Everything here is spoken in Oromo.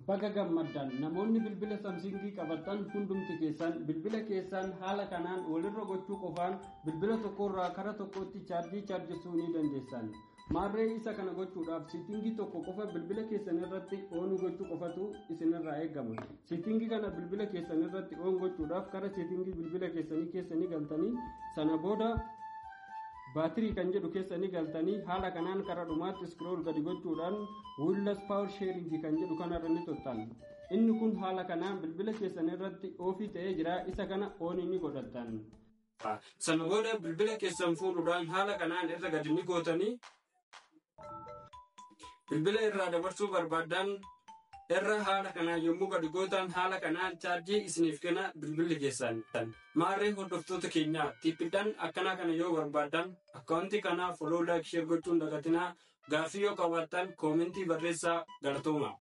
Baga gammaddan namoonni bilbila samsingii qabatan hundumti keessan bilbila keessan haala kanaan walirra gochuu qofaan bilbila tokkorraa kara tokkotti chaarjii chaarjessuu ni dandeessan. Maarree isa kana gochuudhaaf siitingii tokko qofa bilbila keessan irratti oon gochuu qofatu isinirraa eegama. Siitingii kana bilbila keessan irratti oon gochuudhaaf kara siitingii bilbila keessanii keessanii galtanii sana booda baatirii kan jedhu keessanii galtanii haala kanaan kara dhumaatti iskrool gadi gochuudhaan wiilas paawar sheeringii kan jedhu kanarra ni tuttan. Inni kun haala kanaan bilbila keessan irratti oofii ta'ee jira isa kana oonii ni godhattan. Sana booda bilbila keessan fuudhuudhaan haala kanaan irra gadi ni gootanii bilbila irraa dabarsuu barbaaddan irra haala kanaan yommuu gadi gootan haala kanaan chaarjii isiniif kenna bilbilli keessan maarree hordoftoota keenyaa tiippiidhaan akkanaa kana yoo barbaaddan akkaawuntii kanaa foloo laayik sheer gochuun dagatinaa gaaffii yoo qabaattan koomentii barreessaa galatooma.